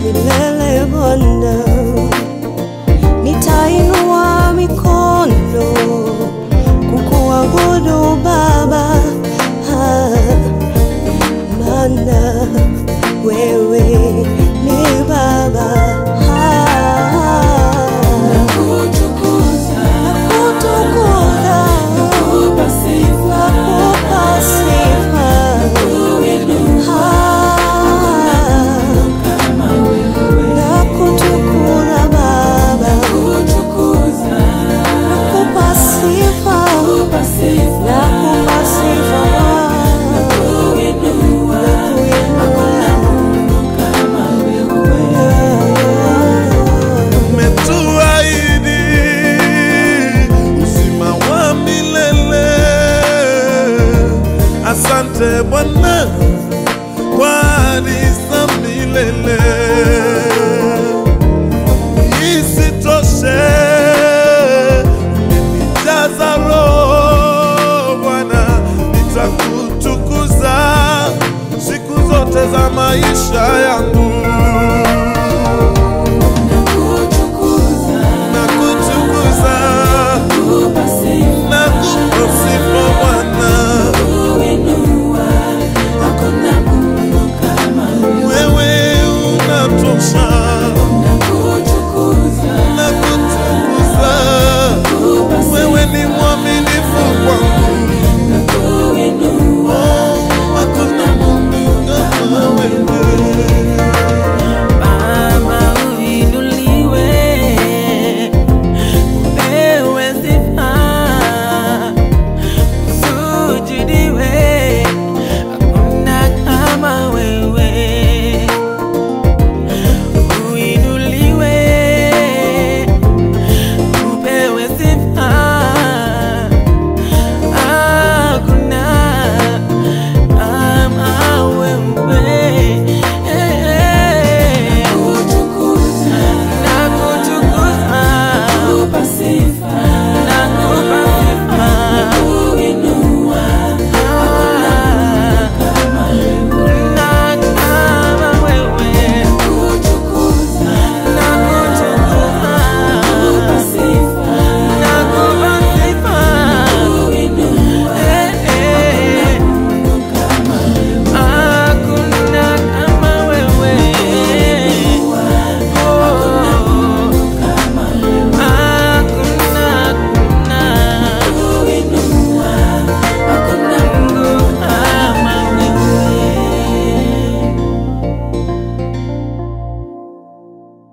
milele Bwana, nitainua mikono kukuabudu Baba, ah, maana wewe ni Baba. Ah, Kutukuza, nakutukuza, kupa sifa, nakupa sifa. kuinua Ah, kama wewe. nakutukuza Baba, Kutukuza, nakupa sifa, kupa sifa, nakupa sifa Baba, kuinua nakuinua. kama wewe. umetuahidi uzima wa milele. Asante Bwana kwa ahadi za milele. Isitoshe, umenijaza Roho Bwana, nitakutukuza siku zote za maisha yangu.